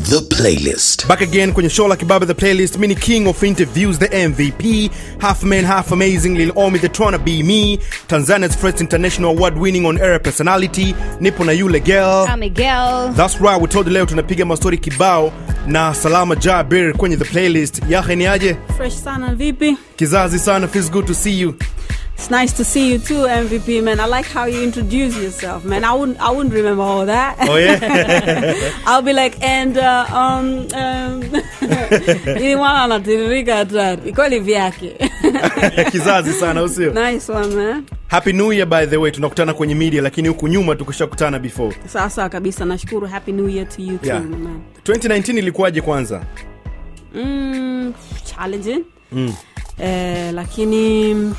The Playlist. Back again kwenye show la Kibabe the playlist. Mini king of interviews, the MVP, half man, half amazing, Lil Omi the tryna be me, Tanzania's first international award winning on air personality. Nipo na yule girl. I'm Miguel. That's right, we told you leo tunapiga mastori kibao na Salama Jabir kwenye the playlist. Yahe ni aje? Fresh sana vipi? Kizazi sana, feels good to see you. It's nice to see you too, MVP man. I like how you introduce yourself, man. I wouldn't, I wouldn't remember all that. Oh yeah. I'll be like, and uh, um, um, ili mwana anatiririka hatari kweli vyake. Kizazi sana, usio? nice one man. Happy New Year by the way. Tunakutana kwenye media lakini huku nyuma tukishakutana before. Sawa sawa kabisa, nashukuru. Happy New Year to you too, Yeah. man. 2019 ilikuwaje kwanza? Mm, challenging eh, lakini mm,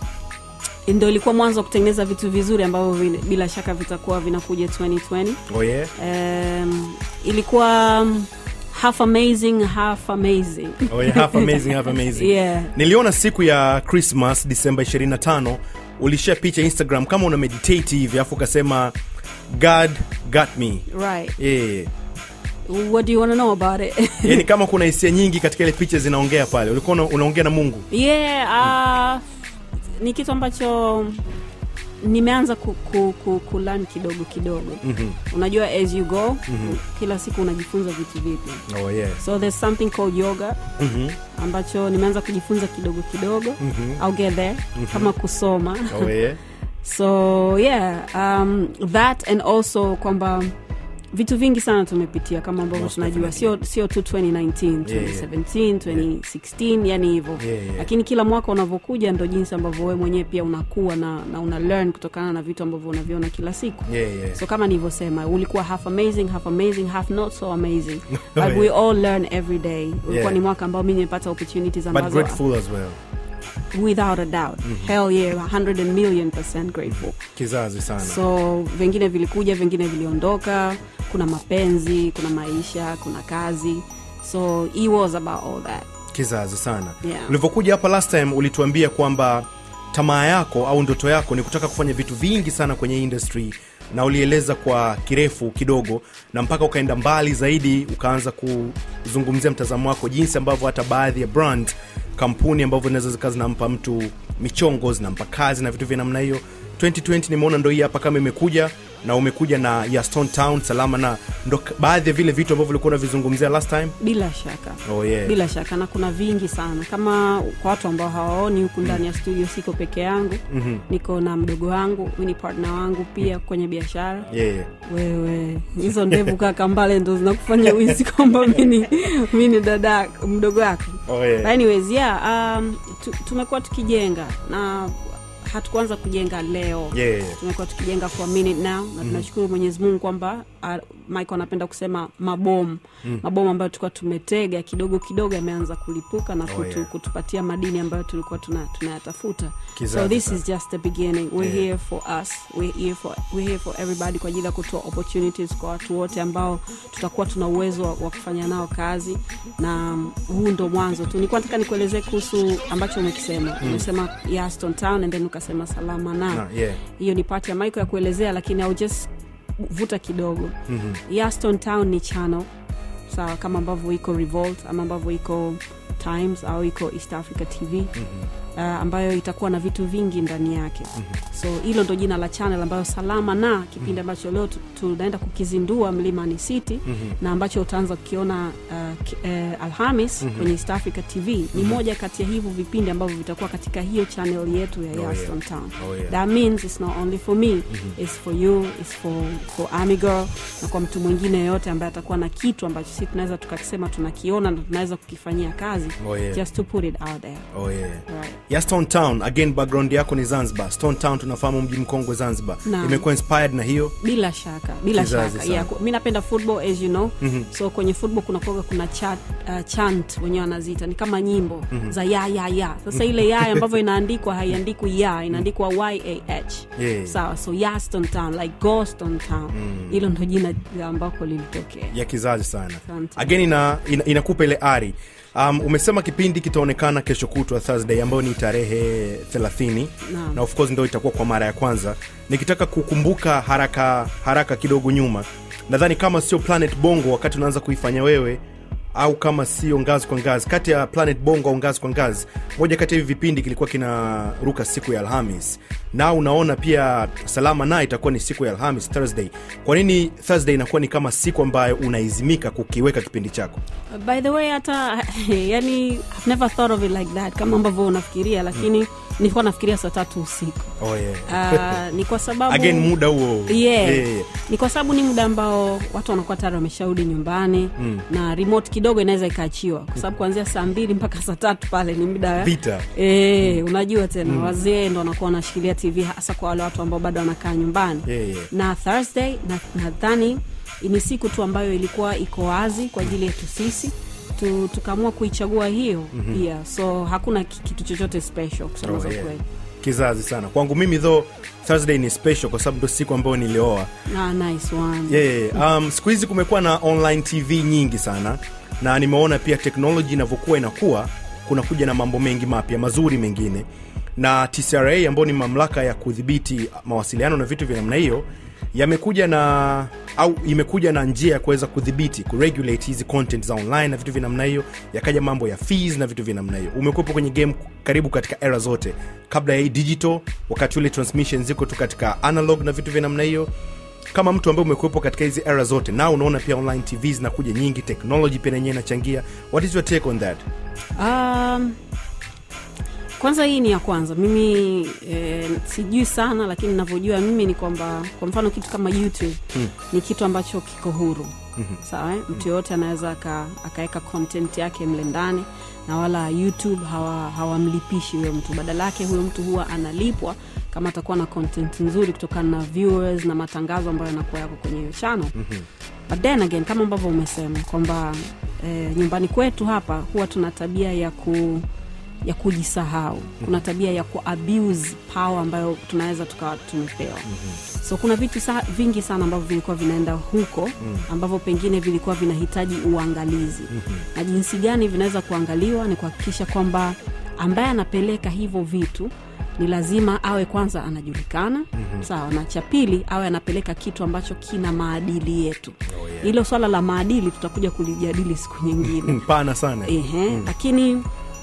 ndo ilikuwa mwanzo wa kutengeneza vitu vizuri ambavyo vile- bila shaka vitakuwa vinakuja 2020 Oh yeah. um, ilikuwa um, half amazing half amazing Oh yeah, half amazing, half amazing. Yeah. Niliona siku ya Christmas Disemba 25 ulishare picha Instagram kama una meditate hivi afu ukasema God got me. right Yeah. what do you want to know about it Yaani kama kuna hisia nyingi katika ile picha zinaongea pale. Ulikuwa una- unaongea na Mungu. yeah uh, ni kitu ambacho nimeanza ku, ku, ku, kulan kidogo kidogo Mhm. unajua as you go kila siku unajifunza vitu vipya Oh yeah. so there's something called yoga Mhm. ambacho nimeanza kujifunza kidogo kidogo Mhm. I'll get there kama kusoma Oh yeah. so yeah um, that and also kwamba vitu vingi sana tumepitia kama ambavyo Most tunajua sio sio tu 2019 Yeah, yeah. 2017 2016 yani hivyo Yeah, yeah. lakini kila mwaka unavyokuja ndo jinsi ambavyo wewe mwenyewe pia unakuwa na, na una learn kutokana na vitu ambavyo unaviona kila siku Yeah, yeah. so kama nilivyosema ulikuwa half amazing half amazing half not so amazing but Yeah. we all learn every day ulikuwa Yeah. ni mwaka ambao mi nimepata opportunities But ambazo grateful as well. without a doubt hell yeah 100 million percent grateful Kizazi sana. so vingine vilikuja vingine viliondoka kuna mapenzi kuna maisha kuna kazi so he was about all that Kizazi sana. Yeah. Ulivyokuja hapa last time ulituambia kwamba tamaa yako au ndoto yako ni kutaka kufanya vitu vingi sana kwenye industry na ulieleza kwa kirefu kidogo na mpaka ukaenda mbali zaidi ukaanza kuzungumzia mtazamo wako jinsi ambavyo hata baadhi ya brand kampuni ambavyo zinaweza zikawa zinampa mtu michongo zinampa kazi na vitu vya namna hiyo 2020 nimeona ndo hii hapa kama imekuja na umekuja na ya Stone Town salama na ndo k- baadhi ya vile vitu ambavyo ulikuwa unavizungumzia last time bila shaka oh, yeah. bila shaka na kuna vingi sana kama kwa watu ambao hawaoni huku ndani ya studio siko peke yangu Mhm. niko na mdogo wangu huyu ni partner wangu pia kwenye biashara yeah, yeah. wewe hizo ndevu kaka mbale ndo zinakufanya uisi kwamba mini mini dada mdogo wako Oh, yeah. But anyways yeah um, tu, tumekuwa tukijenga na hatukuanza kujenga leo Yeah, yeah. tumekuwa tukijenga for a minute now na tunashukuru mwenyezi mungu kwamba uh, mike anapenda kusema mabomu mm. mabomu ambayo tulikuwa tumetega kidogo kidogo yameanza kulipuka na kutu, yeah. kutupatia madini ambayo tulikuwa tuna- tunayatafuta Kizazi so this sana. is just the beginning we're Yeah. here for us we're here for, we're here for everybody kwa ajili ya kutoa opportunities kwa watu wote ambao tutakuwa tuna uwezo wa, wa kufanya nao kazi na um, huu ndo mwanzo tu nilikuwa nataka nikuelezee kuhusu ambacho umekisema umesema ya Aston Town and then ukasema salama na Na, yeah. hiyo ni pati ya Michael ya kuelezea lakini I'll just vuta kidogo mm-hmm. Yaston Town ni channel sawa kama ambavyo iko Revolt ama ambavyo iko Times au iko East Africa TV mm-hmm. uh, ambayo itakuwa na vitu vingi ndani yake mm-hmm. so hilo ndo jina la channel ambayo salama na kipindi ambacho leo tu- tunaenda kukizindua Mlimani City mm-hmm. na ambacho utaanza kukiona uh, ki, uh, Alhamis mm-hmm. kwenye East Africa TV ni mm-hmm. moja kati ya hivyo vipindi ambavyo vitakuwa katika hiyo channel yetu ya yeah. Yaston Town Oh, yeah. that means it's not only for me mm-hmm. it's for you it's for, for army girl na kwa mtu mwingine yoyote ambaye atakuwa na kitu ambacho si tunaweza tukakisema tunakiona na tunaweza kukifanyia kazi Oh, yeah. just to put it out there Oh, yeah. right. ya stone town again background yako ni zanzibar stone town tunafahamu mji mkongwe zanzibar Naam. imekuwa inspired na hiyo bila shaka bila Kizazi shaka sana. yeah, ku- mi napenda football as you know mm-hmm. so kwenye football kuna kuoga kuna chat uh, chant wenyewe wanaziita ni kama nyimbo mm-hmm. za ya ya ya sasa ile ya ambavyo inaandikwa haiandikwi ya inaandikwa yah Yeah. sawa so yaston town like goston town hilo ndo jina ambako lilitokea ya kizazi sana Asante. again ina, ina, inakupa ile ari um, umesema kipindi kitaonekana kesho kutwa thursday ambayo ni tarehe 30 Naam. na of course ndo itakuwa kwa mara ya kwanza nikitaka kukumbuka haraka haraka kidogo nyuma nadhani kama sio planet bongo wakati unaanza kuifanya wewe au kama sio ngazi kwa ngazi kati ya planet bongo au ngazi kwa ngazi moja kati ya hivi vipindi kilikuwa kinaruka siku ya alhamis na unaona pia salama na itakuwa ni siku ya alhamis thursday kwa nini thursday inakuwa ni kama siku ambayo unaizimika kukiweka kipindi chako Uh, by the way hata yani I've never thought of it like that kama ambavyo unafikiria lakini nilikuwa nafikiria saa tatu usiku oh, yeah. uh, ni kwa sababu again muda huo yeah. Yeah, yeah. ni kwa sababu ni muda ambao watu wanakuwa tayari wamesharudi nyumbani mm. na remote kidogo inaweza ikaachiwa kwa sababu kuanzia saa mbili mpaka saa tatu pale ni muda vita E, unajua tena mm. wazee ndo wanakuwa wanashikilia tv hasa kwa wale watu ambao bado wanakaa nyumbani Yeah, yeah. na thursday na- nadhani ni siku tu ambayo ilikuwa iko wazi kwa ajili yetu sisi tu, tukaamua kuichagua hiyo mm-hmm. pia so hakuna ki- kitu chochote special kusema Oh, za yeah. kweli kizazi sana kwangu mimi though thursday ni special kwa sababu ndo siku ambayo nilioa ah, nice one yeah, yeah. Um, siku hizi kumekuwa na online tv nyingi sana na nimeona pia teknoloji inavyokuwa inakuwa kunakuja na mambo mengi mapya mazuri mengine na tcra ambayo ni mamlaka ya kudhibiti mawasiliano na vitu vya namna hiyo yamekuja na au imekuja na njia ya kuweza kudhibiti kuregulate hizi content za online na vitu vya namna hiyo yakaja mambo ya fees na vitu vya namna hiyo umekuwepo kwenye game karibu katika era zote kabla ya hii digital wakati ule transmission ziko tu katika analog na vitu vya namna hiyo kama mtu ambaye umekuwepo katika hizi era zote na unaona pia online tv zinakuja nyingi technology pia nenyewe inachangia what is your take on that um, kwanza hii ni ya kwanza mimi eh, sijui sana lakini navyojua mimi ni kwamba kwa mfano kitu kama youtube hmm. ni kitu ambacho kiko huru mm-hmm. sawa eh? mtu yoyote anaweza aka- akaweka content yake mle ndani na wala youtube hawa- hawamlipishi huyo mtu badala yake huyo mtu huwa analipwa kama atakuwa na content nzuri kutokana na viewers na matangazo ambayo yanakuwa yako kwenye hiyo channel mm-hmm. but then again kama ambavyo umesema kwamba eh, nyumbani kwetu hapa huwa tuna tabia ya ku ya kujisahau kuna tabia ya kuabuse power ambayo tunaweza tukawa tumepewa mm-hmm. so kuna vitu sa, vingi sana ambavyo vilikuwa vinaenda huko ambavyo pengine vilikuwa vinahitaji uangalizi mm-hmm. na jinsi gani vinaweza kuangaliwa ni kuhakikisha kwamba ambaye anapeleka hivyo vitu ni lazima awe kwanza anajulikana mm-hmm. sawa na cha pili awe anapeleka kitu ambacho kina maadili yetu Oh, yeah. hilo swala la maadili tutakuja kulijadili siku nyingine mpana sana Ehe, mm. lakini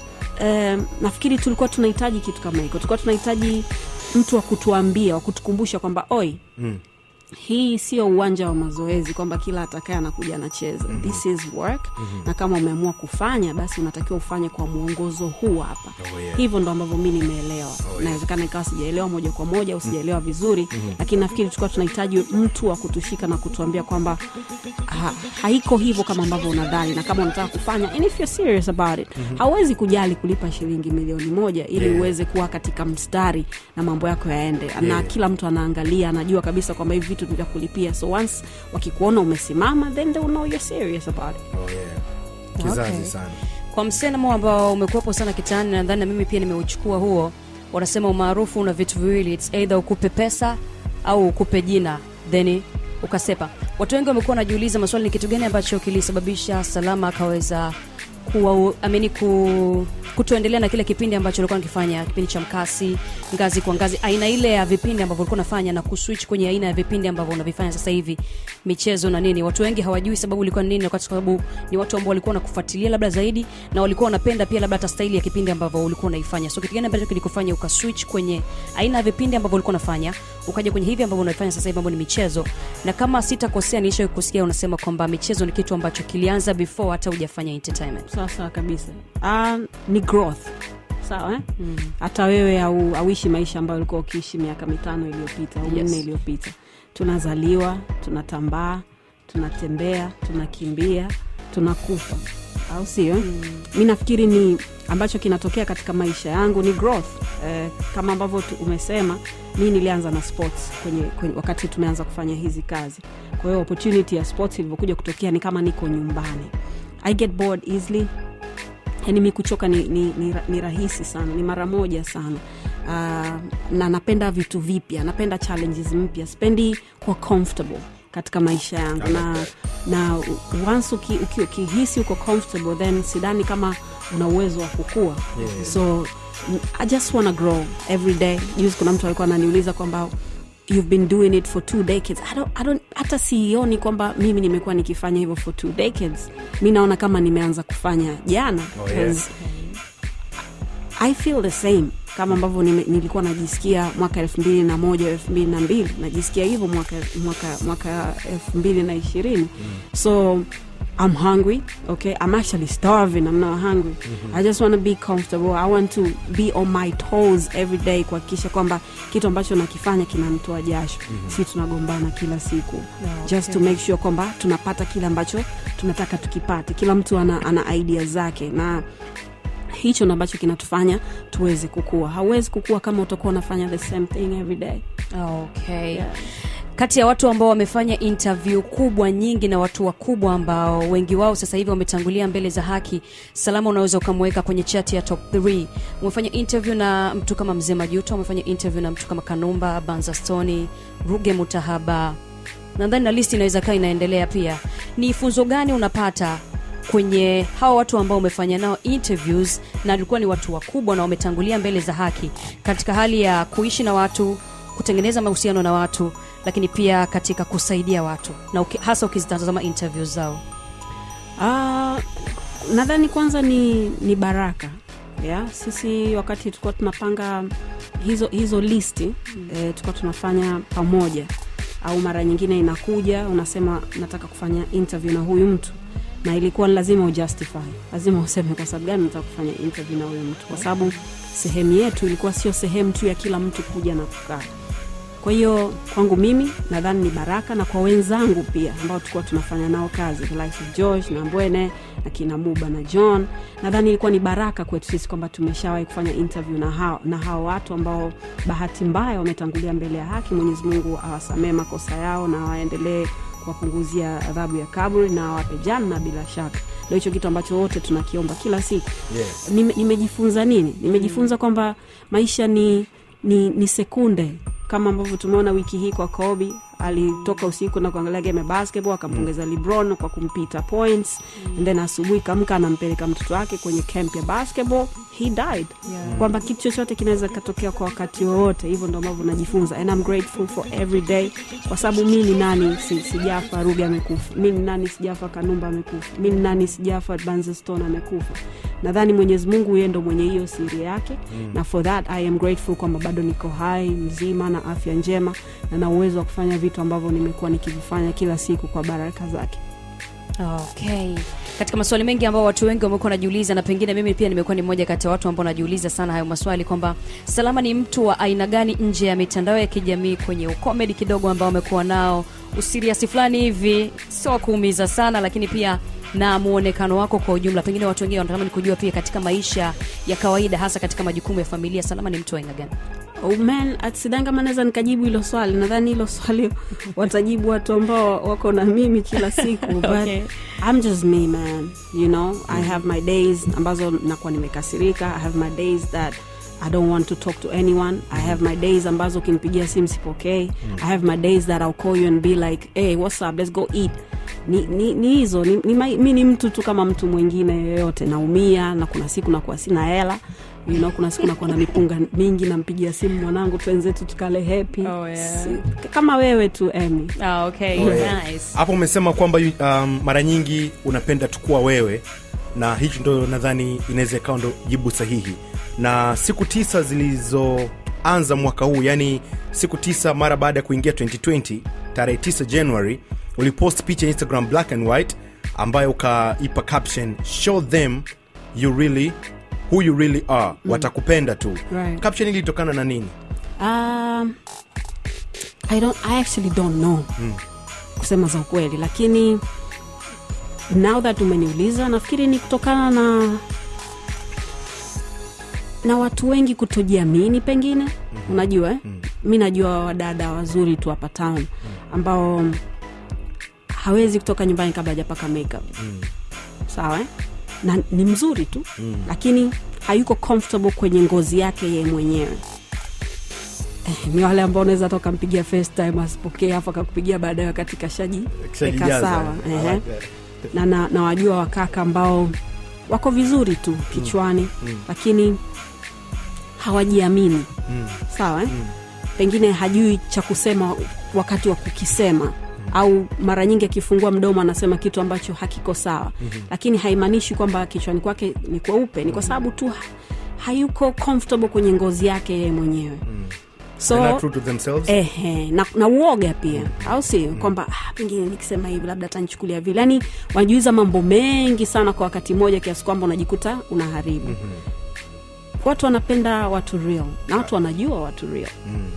um, nafikiri tulikuwa tunahitaji kitu kama hiko tulikuwa tunahitaji mtu wa kutuambia wa kutukumbusha kwamba oi Mm. hii sio uwanja wa mazoezi kwamba kila atakaye anakuja anacheza mm-hmm. this is work mm-hmm. na kama umeamua kufanya basi unatakiwa ufanye kwa mwongozo huu hapa Oh, yeah. hivyo ndo ambavyo mi nimeelewa yeah. inawezekana ikawa sijaelewa moja kwa moja au sijaelewa vizuri mm-hmm. lakini nafikiri tulikuwa tunahitaji mtu wa kutushika na kutuambia kwamba ha, haiko hivyo kama ambavyo unadhani na kama unataka kufanya and if you're serious about it mm-hmm. hauwezi kujali kulipa shilingi milioni moja ili Yeah. uweze kuwa katika mstari na mambo yako yaende na Yeah. kila mtu anaangalia anajua kabisa kwamba hivi vitu ni vya kulipia so once wakikuona umesimama then they will know you're serious about it oh, yeah. kizazi Okay. sana kwa msemo ambao umekuwepo sana kitaani nadhani na mimi pia nimeuchukua huo wanasema umaarufu una vitu viwili its either ukupe pesa au ukupe jina then ukasepa watu wengi wamekuwa wanajiuliza maswali ni kitu gani ambacho kilisababisha salama akaweza kuwa amini ku kutoendelea na kile kipindi ambacho ulikuwa nakifanya kipindi cha mkasi ngazi kwa ngazi aina ile ya vipindi ambavyo ulikuwa unafanya na kuswitch kwenye aina ya vipindi ambavyo unavifanya sasa hivi michezo na nini watu wengi hawajui sababu ilikuwa ni nini kwa sababu ni watu ambao walikuwa wanakufuatilia labda zaidi na walikuwa wanapenda pia labda hata staili ya kipindi ambavyo ulikuwa unaifanya so kitu gani ambacho kilikufanya ukaswitch kwenye aina ya vipindi ambavyo ulikuwa unafanya ukaja kwenye hivi ambavyo unafanya sasa hivi ambavyo ni michezo na kama sitakosea niisha kusikia unasema kwamba michezo ni kitu ambacho kilianza before hata hujafanya entertainment sawa sawa kabisa uh, ni growth sawa eh? mm. hata wewe au auishi maisha ambayo ulikuwa ukiishi miaka mitano iliyopita au Yes. minne iliyopita tunazaliwa tunatambaa tunatembea tunakimbia tunakufa au sio mm. mi nafikiri ni ambacho kinatokea katika maisha yangu ni growth eh, kama ambavyo tu- umesema mi nilianza na sports kwenye, kwenye wakati tumeanza kufanya hizi kazi kwa hiyo opportunity ya sports ilivyokuja kutokea ni kama niko nyumbani i get bored easily yani mi kuchoka ni, ni, ni, ra- ni rahisi sana ni mara moja sana uh, na napenda vitu vipya napenda challenges mpya sipendi kuwa comfortable katika maisha yangu na, na once uki- uki- ukihisi uko comfortable then sidani kama una uwezo wa kukua Yeah. so mm, i just wanna grow every day juzi kuna mtu alikuwa ananiuliza kwamba you've been doing it for two decades I don't, I don't, hata sioni kwamba mimi nimekuwa nikifanya hivyo for two decades mi naona kama nimeanza kufanya jana Oh, yeah. 'cause i feel the same kama ambavyo nime- nilikuwa najisikia mwaka elfu mbili na moja elfu mbili na mbili najisikia hivyo mwaka mwaka mwaka elfu mbili na ishirini so i'm hungry okay i'm actually starving i'm not hungry i just want to be comfortable i want to be on my toes every day kuhakikisha kwamba kitu ambacho nakifanya kinanitoa jasho si tunagombana kila siku just to make sure kwamba tunapata kile ambacho tunataka tukipate kila mtu ana, ana idea zake na hicho ndo ambacho kinatufanya tuweze kukua hauwezi kukua kama utakuwa unafanya the same thing every day okay Yeah. kati ya watu ambao wamefanya interview kubwa nyingi na watu wakubwa ambao wengi wao sasa hivi wametangulia mbele za haki salama unaweza ukamweka kwenye chati ya top 3 umefanya interview na mtu kama mzee majuto umefanya interview na mtu kama kanumba banza stoni ruge mutahaba nadhani na listi inaweza kaa inaendelea pia ni funzo gani unapata kwenye hawa watu ambao umefanya nao interviews na walikuwa ni watu wakubwa na wametangulia mbele za haki katika hali ya kuishi na watu kutengeneza mahusiano na watu lakini pia katika kusaidia watu na uki, hasa ukizitazama interviews zao Ah, nadhani kwanza ni, ni baraka yeah? sisi wakati tulikuwa tunapanga hizo hizo listi mm. eh, tulikuwa tunafanya pamoja au mara nyingine inakuja unasema nataka kufanya interview na huyu mtu na ilikuwa ni lazima ujustify lazima useme kwa sababu gani nataka kufanya interview na huyu mtu kwa sababu sehemu yetu ilikuwa sio sehemu tu ya kila mtu kuja na kukaa kwa hiyo kwangu mimi nadhani ni baraka na kwa wenzangu pia ambao tulikuwa tunafanya nao kazi the likes of George na Mbwene na kina Muba na John nadhani ilikuwa ni baraka kwetu sisi kwamba tumeshawahi kufanya interview na hao, na hao watu ambao bahati mbaya wametangulia mbele ya haki Mwenyezi Mungu awasamee makosa yao na waendelee kuwapunguzia adhabu ya kaburi na awape janna bila shaka ndio hicho kitu ambacho wote tunakiomba kila siku yes. Nime- nimejifunza nini nimejifunza kwamba maisha ni, ni, ni sekunde kama ambavyo tumeona wiki hii kwa kobi alitoka usiku na kuangalia game ya basketball akampongeza lebron kwa kumpita points and then asubuhi kamka anampeleka mtoto wake kwenye camp ya basketball he died Yeah. kwamba kitu chochote kinaweza katokea kwa wakati wowote hivyo ndo ambavyo najifunza and I'm grateful for every day kwa sababu mi ni nani si, sijafa rubi amekufa mi ni nani sijafa kanumba amekufa mi ni nani sijafa banzestone amekufa nadhani mwenyezi mungu yeye ndo mwenye hiyo siri yake mm. na for that i am grateful kwamba bado niko hai mzima na afya njema na na uwezo wa kufanya vitu ambavyo nimekuwa nikivifanya kila siku kwa baraka zake okay katika maswali mengi ambao watu wengi wamekuwa wanajiuliza na pengine mimi pia nimekuwa ni mmoja kati ya watu ambao najiuliza sana hayo maswali kwamba salama ni mtu wa aina gani nje ya mitandao ya kijamii kwenye ukomedi kidogo ambao amekuwa nao usiriasi fulani hivi sio wa kuumiza sana lakini pia na muonekano wako kwa ujumla pengine watu wengine wanatamani kujua pia katika maisha ya kawaida hasa katika majukumu ya familia salama ni mtu wa aina gani Oh man, at- sidhani kama naweza nikajibu hilo swali nadhani hilo swali watajibu watu ambao wako na mimi kila siku but Okay. I'm just me man you know I have my days ambazo nakuwa nimekasirika I have my days that I don't want to talk to anyone I have my days ambazo ukinipigia simu sipokei I have my days that I'll call you and be like hey what's up let's go eat ni, ni, ni hizo ni, ni, mai- mi ni mtu tu kama mtu mwingine yoyote naumia na kuna siku nakuwa sina hela you know, kuna siku nakuwa na mipunga mingi nampigia simu mwanangu twenzetu tukale hepi Oh, yeah. kama wewe tu emi ah, okay. Oh, yeah. nice. hapo umesema kwamba um, mara nyingi unapenda tukuwa wewe na hicho ndo nadhani inaweza ikawa ndo jibu sahihi na siku tisa zilizoanza mwaka huu yani siku tisa mara baada ya kuingia 2020 tarehe 9 january ulipost picha instagram black and white ambayo ukaipa caption show them you really who you really are mm. watakupenda tu Right. caption ili ilitokana na nini Um, I don't, I actually don't know kusema za ukweli lakini now that umeniuliza nafikiri ni kutokana na na watu wengi kutojiamini pengine mm-hmm. unajua eh? mm-hmm. mi najua wadada wazuri tu hapa town ambao hawezi kutoka nyumbani kabla hajapaka makeup mm. sawa eh? na ni mzuri tu mm. lakini hayuko comfortable kwenye ngozi yake yeye mwenyewe Eh, ni wale ambao unaweza hata ukampigia FaceTime asipokee afu akakupigia baadaye wakati kashaji weka Kishajijaza. sawa I Ehe. like that. na, na, na wajua wakaka ambao wako vizuri tu kichwani mm. lakini hawajiamini Mm. sawa eh? pengine hajui cha kusema wakati wa kukisema au mara nyingi akifungua mdomo anasema kitu ambacho hakiko sawa mm-hmm. lakini haimaanishi kwamba kichwani kwake ni kweupe ni kwa sababu tu ha- hayuko comfortable kwenye ngozi yake yeye mwenyewe They're not so true to themselves. ehe, na, na uoga pia au si kwamba ah, pengine nikisema hivi labda atanichukulia vile yani wanajiuliza mambo mengi sana kwa wakati mmoja kiasi kwamba unajikuta unaharibu watu wanapenda watu real na watu wanajua watu real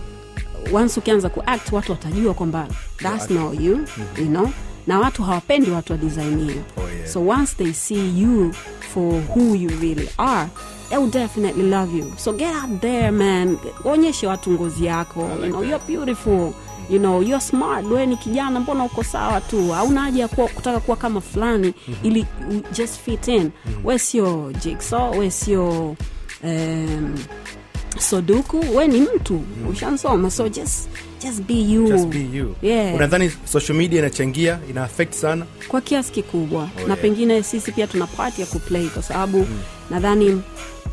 once ukianza kuact watu watajua kwamba thats not you you know na watu hawapendi watu wa design hiyo Oh, yeah. so once they see you for who you really are they will definitely love you so get out there man onyeshe watu ngozi yako you know, you're beautiful you know you're smart we ni kijana mbona uko sawa tu hauna haja ya kuwa- kutaka kuwa kama fulani ili you just fit in we sio jigsaw we sio um, soduku we ni mtu ushansoma so just, just be you, Just be you. Yeah. unadhani social media inachangia ina affect sana kwa kiasi kikubwa Oh, na yeah. pengine sisi pia tuna part ya kuplay kwa sababu nadhani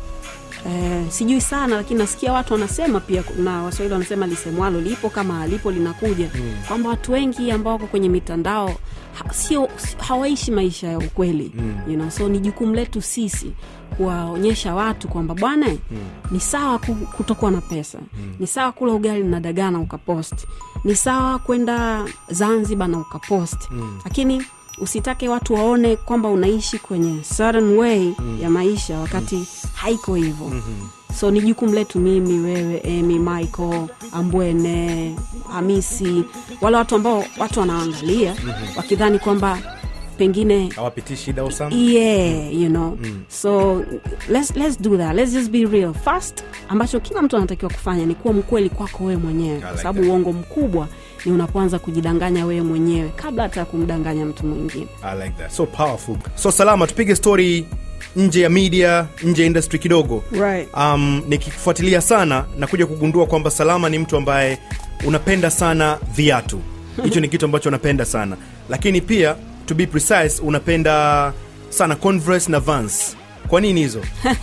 Eh, sijui sana lakini nasikia watu wanasema pia na waswahili wanasema lisemwalo lipo kama alipo linakuja mm. kwamba watu wengi ambao wako kwenye mitandao ha, sio si- hawaishi maisha ya ukweli mm. you know, so ni jukumu letu sisi kuwaonyesha watu kwamba bwana mm. ni sawa ku- kutokuwa na pesa mm. ni sawa kula ugali na dagaa na ukapost ni sawa kwenda zanzibar na ukapost mm. lakini usitake watu waone kwamba unaishi kwenye certain way mm. ya maisha wakati mm. haiko hivyo mm-hmm. so ni jukumu letu mimi wewe emy michael ambwene hamisi wale watu ambao watu wanaangalia mm-hmm. wakidhani kwamba pengine hawapitii shida au sana yeah you know mm. so let's, let's do that let's just be real first ambacho kila mtu anatakiwa kufanya ni kuwa mkweli kwako wewe mwenyewe kwa like sababu that. uongo mkubwa ni unapoanza kujidanganya wewe mwenyewe kabla hata ya kumdanganya mtu mwingine I like that. so powerful so salama tupige story nje ya media nje ya industry kidogo right. um, nikifuatilia sana na kuja kugundua kwamba salama ni mtu ambaye unapenda sana viatu hicho ni kitu ambacho unapenda sana lakini pia to be precise unapenda sana converse na vans kwa nini hizo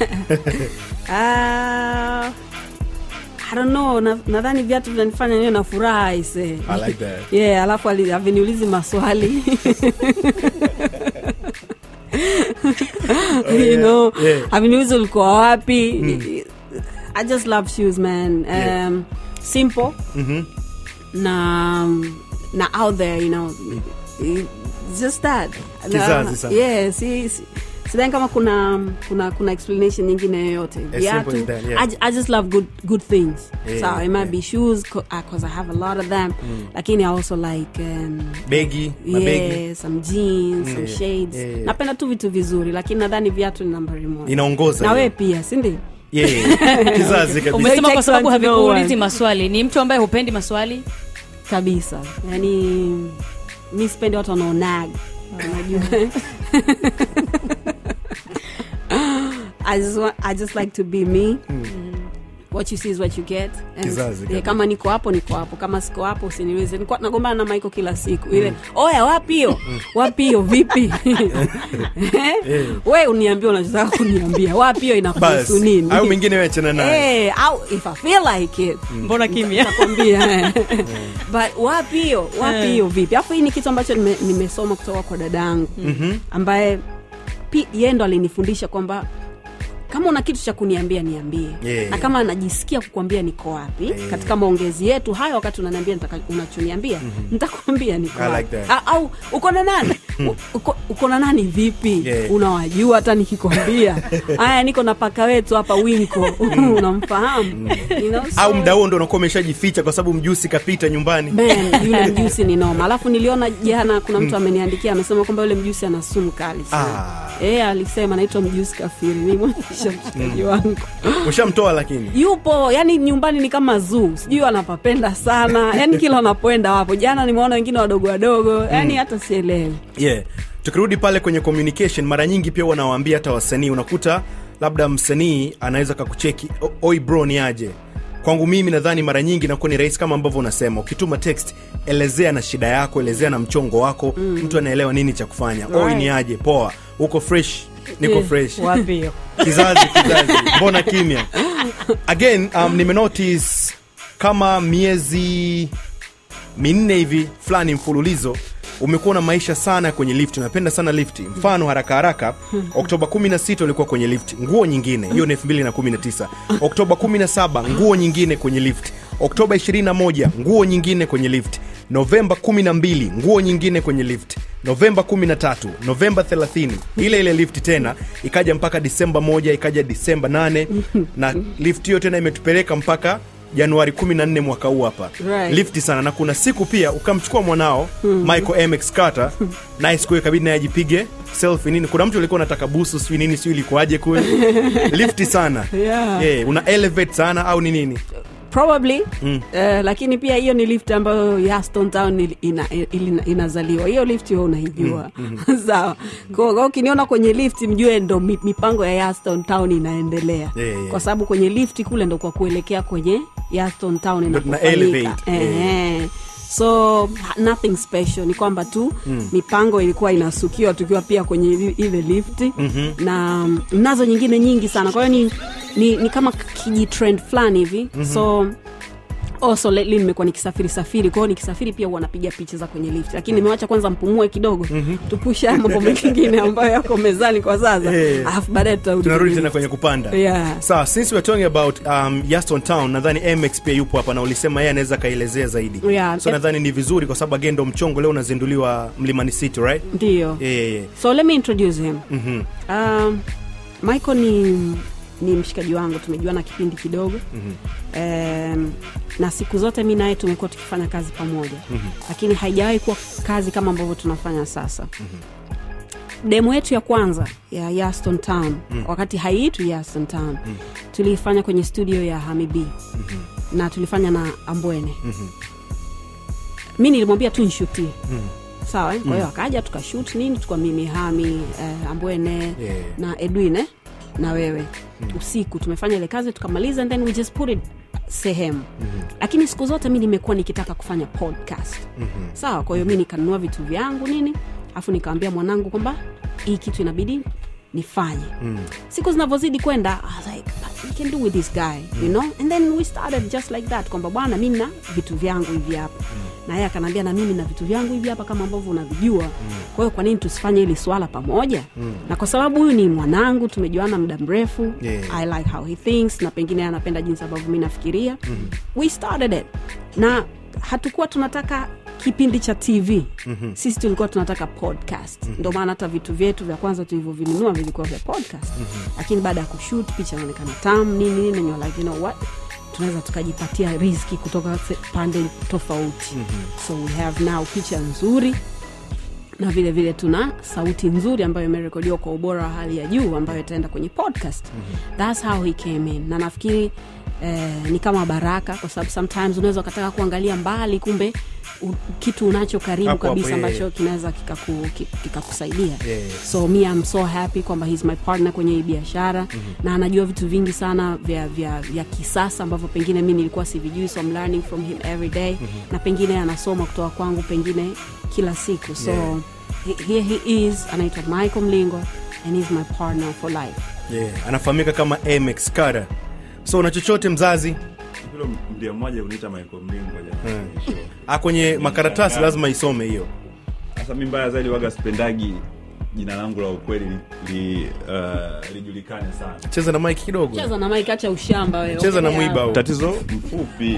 Ah, I don't know na- nadhani viatu vinanifanya niwe na furaha ise I like that. yeah alafu ali- aviniulizi maswali you know yeah. aviniulizi ulikuwa wapi i just love shoes man um, Yeah. simple Mhm. na na out there you know It's just that Kizazi Na- sana. yeah, si, si, sidhani kama kuna kuna kuna explanation nyingine yoyote simple as viatu that, yeah. I, I just love good good things Yeah, so it might yeah. be shoes because i have a lot of them lakini i also like um, begi mabegi yeah, some jeans some Yeah, shades yeah, yeah. napenda tu vitu vizuri lakini nadhani viatu ni nambari moja inaongoza na hiyo. wewe pia sindio yeah. kizazi kabisa umesema kwa takes sababu one to know havikuulizi one. maswali ni mtu ambaye hupendi maswali kabisa yani mi sipendi watu wanaonag unajua I just, want, I just like to be me what you see is what you get And, Kizazi eh, kabisa. kama niko hapo niko hapo kama siko hapo usiniweze Nilikuwa nagombana na maiko kila siku ile oya wapi hiyo wapi hiyo vipi Eh? we uniambia unachotaka kuniambia wapi hiyo inakuhusu basi nini au mengine wachana naye Eh, au if I feel like it mbona kimya nitakwambia eh. but wapi hiyo wapi hiyo vipi alafu hii ni kitu ambacho nime- nimesoma kutoka kwa dada yangu ambaye pi- yeye ndo alinifundisha kwamba kama una kitu cha kuniambia niambie Yeah. na kama najisikia kukwambia niko wapi Yeah. katika maongezi yetu hayo wakati unaniambia nitaka- unachoniambia nitakwambia niko I wapi like that. A- au uko na nani U- uko- uko na nani vipi Yeah. unawajua hata nikikwambia haya niko na paka wetu hapa winko unamfahamu you know, so- au mda huo ndo unakuwa umeshajificha kwa sababu mjusi kapita nyumbani Man, yule mjusi ni noma alafu niliona jana kuna mtu ameniandikia amesema kwamba yule mjusi ana sumu kali sana Ah. e, alisema naitwa mjusi kafiri nimwonyesha mshikaji wangu ushamtoa lakini yupo yani nyumbani ni kama zuu sijui wanapapenda sana yani kila wanapoenda wapo jana nimeona wengine wadogo wadogo yani hata sielewi yeah tukirudi pale kwenye communication mara nyingi pia wanawaambia hata wasanii unakuta labda msanii anaweza kakucheki "O- oi bro ni aje kwangu mimi nadhani mara nyingi inakuwa ni rahisi kama ambavyo unasema ukituma text elezea na shida yako elezea na mchongo wako mm. mtu anaelewa nini cha kufanya oi Right. ni aje poa uko fresh niko Eh, fresh wapi hiyo? kizazi kizazi mbona kimya again um, nimenotice kama miezi minne hivi fulani mfululizo umekuwa na maisha sana kwenye lift napenda sana lift mfano haraka haraka oktoba 16 ulikuwa kwenye lift nguo nyingine hiyo ni 219 oktoba 17 nguo nyingine kwenye lift oktoba 21 nguo nyingine kwenye lift novemba 12 nguo nyingine kwenye lift novemba 13 novemba 30 ile ile lift tena ikaja mpaka disemba 1 ikaja disemba 8 na lift hiyo tena imetupeleka mpaka januari 14 mwaka huu hapa Right. lifti sana na kuna siku pia ukamchukua mwanao michael mx carter naye siku hiyo ikabidi naye ajipige selfie nini kuna mtu alikuwa anataka busu sijui nini sijui ilikuwaje kule lifti sana Yeah. Eh, una elevate sana au ni nini probably mm. uh, lakini pia hiyo ni lift ambayo Yaston Town ili- ina, ina, inazaliwa hiyo lift wewe unaijua sawa Kwa- kwa ukiniona kwenye lift mjue ndo mi- mipango ya Yaston Town inaendelea Yeah, yeah. kwa sababu kwenye lift kule ndo kwa kuelekea kwenye Yaston Town Ndo tuna inapofanyika. elevate. Ehe. so nothing special ni kwamba tu mm. mipango ilikuwa inasukiwa tukiwa pia kwenye ili- ile lifti mm-hmm. na mm, nazo nyingine nyingi sana kwa hiyo ni, ni, ni kama kijitrend fulani hivi mm-hmm. so also lately nimekuwa nikisafiri safiri kwao nikisafiri pia huwa napiga picha za kwenye lift lakini nimewacha kwanza mpumue kidogo mm-hmm. tupushe haya mambo mengine ambayo yako mezani kwa sasa Eh. alafu baadaye tutarudi tunarudi kwenye tena lift. kwenye kupanda Yeah. sawa since we're talking about um, yaston town nadhani mx pia yupo hapa na ulisema yeye anaweza akaelezea zaidi Yeah. so nadhani ni vizuri kwa sababu agendo mchongo leo unazinduliwa mlimani city right ndiyo yeah, yeah, yeah. so let me introduce him Mhm. um, michael ni ni mshikaji wangu tumejuana kipindi kidogo mm-hmm. um, na siku zote mi naye tumekuwa tukifanya kazi pamoja mm-hmm. lakini haijawahi kuwa kazi kama ambavyo tunafanya sasa mm-hmm. demo yetu ya kwanza ya yaston town mm-hmm. wakati haiitwi yaston town mm-hmm. tuliifanya kwenye studio ya hamibi mm-hmm. na tulifanya na ambwene mm-hmm. mi nilimwambia tu nshutie mm-hmm sawa eh? kwa hiyo akaja tukashut nini tukwa mimi hami eh, ambwene Yeah. na edwin eh? na wewe mm. usiku tumefanya ile kazi tukamaliza and then we just put it sehemu mm-hmm. lakini siku zote mi nimekuwa nikitaka kufanya podcast mm-hmm. sawa kwa hiyo mi nikanunua vitu vyangu nini alafu nikawambia mwanangu kwamba hii kitu inabidi nifanye mm. siku zinavyozidi kwenda I was like "But we can do with this guy you know and then we started just like that kwamba bwana mi na vitu vyangu hivi hapa mm. na yeye akanaambia na mimi na vitu vyangu hivi hapa kama ambavyo unavijua mm. kwa hiyo kwa nini tusifanye hili swala pamoja mm. na kwa sababu huyu ni mwanangu tumejuana muda mrefu Yeah. i like how he thinks na pengine yeye anapenda jinsi ambavyo mi nafikiria mm. we started it na hatukuwa tunataka kipindi cha tv mm-hmm. sisi tulikuwa tunataka podcast mm-hmm. ndio maana hata vitu vyetu vya kwanza tulivyovinunua vilikuwa vya podcast mm-hmm. lakini baada ya kushut picha inaonekana tam nini nini and you're like, you know what tunaweza tukajipatia riski kutoka se- pande tofauti mm-hmm. so we have now picha nzuri na vile vile tuna sauti nzuri ambayo imerekodiwa kwa ubora wa hali ya juu ambayo itaenda kwenye podcast mm-hmm. thats how he came in na nafikiri eh, ni kama baraka kwa sababu sometimes unaweza ukataka kuangalia mbali kumbe u, kitu unacho karibu Hapo hapo, kabisa yeah, ambacho yeah. kinaweza kikaku- ki- kikakusaidia Yeah, yeah. so me I'm so happy kwamba he's my partner kwenye hii biashara mm-hmm. na anajua vitu vingi sana vya, vya, vya kisasa ambavyo pengine mi nilikuwa sivijui so I'm learning from him every day mm-hmm. na pengine anasoma kutoka kwangu pengine kila siku so Yeah. he- here he is anaitwa michael mlingwa and he's my partner for life yeah. anafahamika kama mx Carter. so una chochote mzazi Hilo ndio mmoja kuniita Michael Mlingwa jamani. Show. ah, kwenye makaratasi lazima isome hiyo Sasa mimi mbaya zaidi waga spendagi jina langu la ukweli li, li, uh, lijulikane sana. cheza na mike kidogo cheza na mike acha ushamba wewe cheza na Ongelea mwiba hapo. huu. Tatizo mfupi.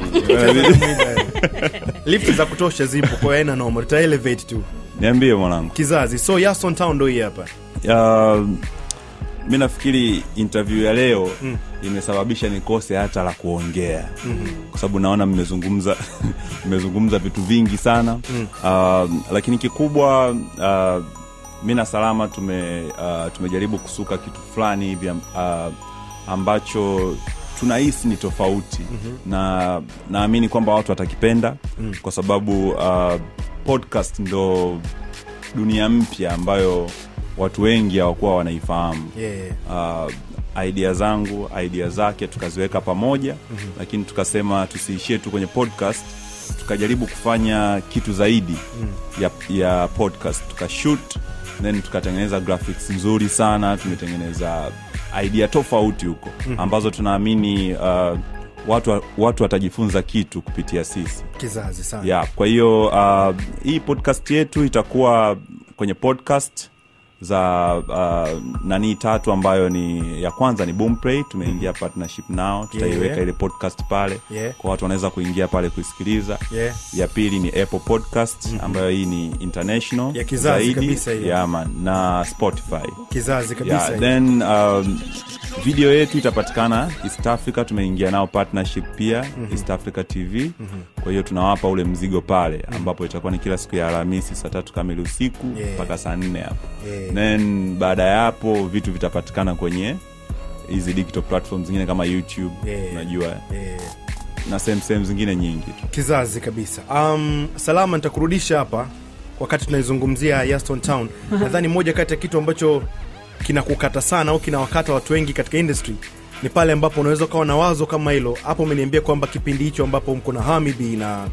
lifti za kutosha zipo kwa hiyo haina noma tuta elevate tu Niambie mwanangu. kizazi so Yaston town ndo hii hapa Uh, mi nafikiri interview ya leo mm. imesababisha nikose hata la kuongea mm-hmm. kwa sababu naona mmezungumza mmezungumza vitu vingi sana mm. uh, lakini kikubwa uh, mi na salama tume uh, tumejaribu kusuka kitu fulani hivi uh, ambacho tunahisi ni tofauti mm-hmm. na naamini kwamba watu watakipenda mm. kwa sababu uh, podcast ndo dunia mpya ambayo watu wengi hawakuwa wanaifahamu yeah. uh, idea zangu idea zake tukaziweka pamoja mm-hmm. lakini tukasema tusiishie tu kwenye podcast tukajaribu kufanya kitu zaidi mm. ya, ya podcast tukashoot then tukatengeneza graphics nzuri sana tumetengeneza idea tofauti huko mm-hmm. ambazo tunaamini uh, watu, watu watajifunza kitu kupitia sisi kizazi sana yeah, kwa hiyo uh, hii podcast yetu itakuwa kwenye podcast za uh, nanii tatu ambayo ni ya kwanza ni Boomplay tumeingia partnership nao tutaiweka Yeah. ile podcast pale Yeah. kwa watu wanaweza kuingia pale kuisikiliza Yeah. ya pili ni apple podcast ambayo hii ni international Ya kizazi zaidi kabisa hiyo. yeah, man, na spotify kizazi kabisa yeah, then um, video yetu itapatikana east africa tumeingia nao partnership pia mm-hmm. east africa tv mm-hmm. kwa hiyo tunawapa ule mzigo pale ambapo itakuwa ni kila siku ya alhamisi saa tatu kamili usiku Yeah. mpaka saa nne hapo Yeah. then baada ya hapo vitu vitapatikana kwenye hizi digital platform zingine kama youtube Yeah. unajua yeah. na sehemu sehemu zingine nyingi tu kizazi kabisa um, salama nitakurudisha hapa wakati tunaizungumzia yaston town nadhani moja kati ya kitu ambacho kinakukata sana au kinawakata watu wengi katika industry ni pale ambapo unaweza ukawa na wazo kama hilo hapo umeniambia kwamba kipindi hicho ambapo mko na hamibi na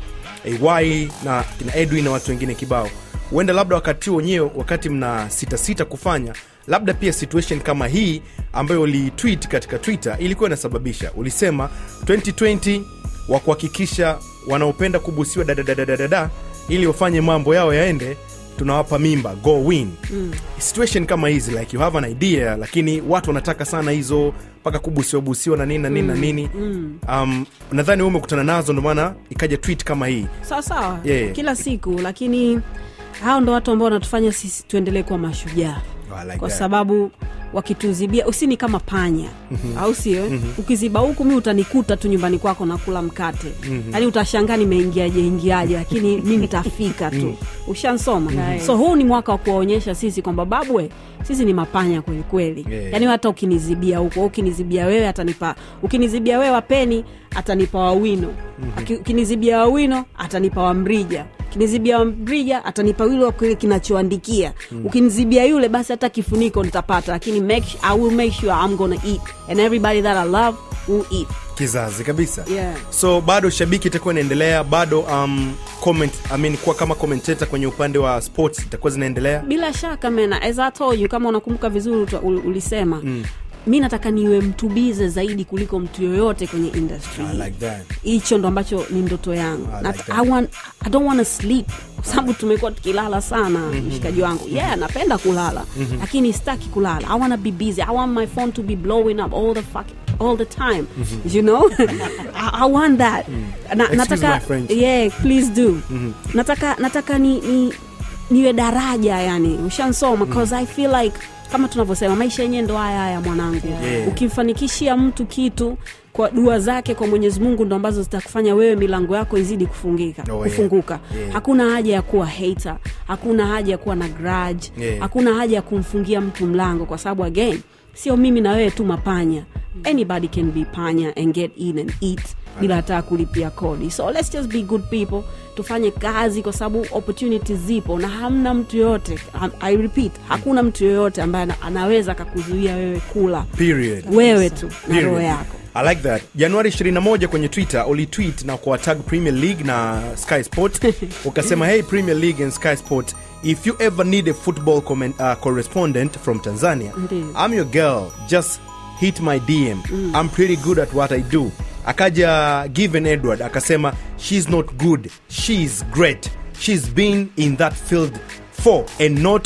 ay na kina edwin na watu wengine kibao huenda labda wakati huo wenyewe wakati mna sitasita kufanya labda pia situation kama hii ambayo uliitweet katika twitter ilikuwa inasababisha ulisema 2020 wa kuhakikisha wanaopenda kubusiwa dadadadadada ili wafanye mambo yao yaende tunawapa mimba go win mm. situation kama hizi like you have an idea lakini watu wanataka sana hizo mpaka kubusiwa busiwa na nini na nini na nini um, nadhani wewe umekutana nazo ndio maana ikaja tweet kama hii sawa sawa Yeah. kila siku lakini hao ndo watu ambao wanatufanya sisi tuendelee kuwa mashujaa Oh, I like kwa that. sababu wakituzibia usini kama panya au sio ukiziba huku mi utanikuta tu nyumbani kwako nakula mkate yaani utashangaa nimeingiaje ingiaje lakini mi nitafika tu ushansoma so huu ni mwaka wa kuwaonyesha sisi kwamba babwe sisi ni mapanya kwelikweli Yeah. yaani hata ukinizibia huko au ukinizibia wewe atanipa ukinizibia wewe wapeni atanipa wawino Aki- ukinizibia wawino atanipa wamrija ukinizibia wamrija atanipa yule wa kile kinachoandikia ukinizibia yule basi hata kifuniko nitapata lakini make, su- i will make sure i'm gonna eat and everybody that i love will eat kizazi kabisa Yeah. so bado shabiki itakuwa inaendelea bado um, comment, I mean, kuwa kama commentator kwenye upande wa sports itakuwa zinaendelea bila shaka mena as I told you kama unakumbuka vizuri uta- ul- ulisema mm. mi nataka niwe mtubize zaidi kuliko mtu yoyote kwenye industry I like that. hicho ndo ambacho ni ndoto yangu I Na- like that. I want, I don't want to sleep kwa sababu tumekuwa tukilala sana mshikaji wangu yeah napenda kulala lakini sitaki kulala i want to be busy i want my phone to be blowing up all the fuck, all the time you know I, i want that na, Excuse nataka my French. yeah please do nataka nataka ni, ni niwe daraja yani ushansoma cause i feel like kama tunavyosema maisha yenyewe ndo haya haya mwanangu Yeah. ukimfanikishia mtu kitu kwa dua zake kwa mwenyezi mungu ndo ambazo zitakufanya wewe milango yako izidi kufungika Oh, yeah. kufunguka Yeah. hakuna haja ya kuwa hater hakuna haja ya kuwa na grudge Yeah. hakuna haja ya kumfungia mtu mlango kwa sababu again sio mimi na wewe tu mapanya anybody can be panya and get in and eat bila hata kulipia kodi so let's just be good people tufanye kazi kwa sababu opportunities zipo na hamna mtu yoyote i repeat hakuna mtu yoyote ambaye ana- anaweza akakuzuia wewe kula period wewe tu na Period. roho yako I like that januari 21 kwenye twitter ulitweet na kuwatag premier league na sky sport ukasema hey premier league and sky sport if you ever need a football comment, uh, correspondent from tanzania Ndiyo. i'm your girl just hit my dm i'm pretty good at what i do akaja given edward akasema she's not good she's great she's been in that field for and not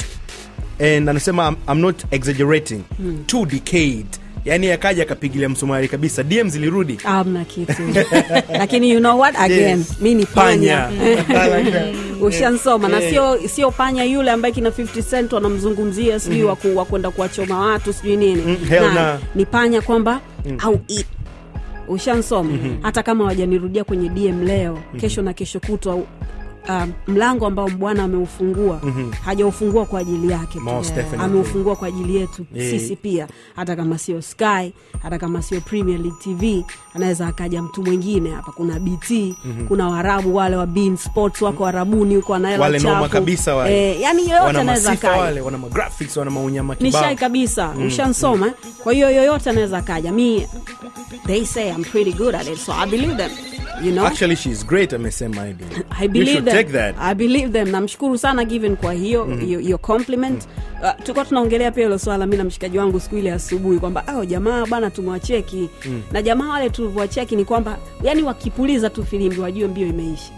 and anasema I'm, I'm not exaggerating two decade yani akaja akapigilia msumari kabisa dm zilirudi amna kitu lakini you know what again Yes. mi ni panya I like that. ushansoma na Yeah. sio sio panya yule ambaye kina 50 cent wanamzungumzia sijui mm wa kwenda kuwachoma watu sijui nini Mm, hell nah. ni panya kwamba au eat ushansoma hata kama wajanirudia kwenye dm leo kesho na kesho kutwa um, mlango ambao bwana ameufungua mm-hmm. hajaufungua kwa ajili yake tu. Most definitely. ameufungua kwa ajili yetu Yeah. sisi pia hata kama sio sky hata kama sio premier league tv anaweza akaja mtu mwingine hapa kuna bt mm-hmm. kuna warabu wale wa Bein sports wako warabuni huko wanaela Wale noma chafu. kabisa wale. eh, yani yoyote wana anaweza masifa akaja wale wana magraphics wana maunyama ni kibao shai kabisa mm. ushansoma kwa hiyo yoyote anaweza kaja mi they say i'm pretty good at it so i believe them you know actually she is great amesema Aidy. I you believe should them. take that I believe them. Namshukuru sana Given kwa hiyo hiyo hiyo compliment. Uh, tulikuwa tunaongelea pia hilo swala mi na mshikaji wangu siku ile asubuhi kwamba oh, jamaa bana tumwacheki na jamaa wale tulivyowacheki ni kwamba yani wakipuliza tu filimbi wajue mbio imeisha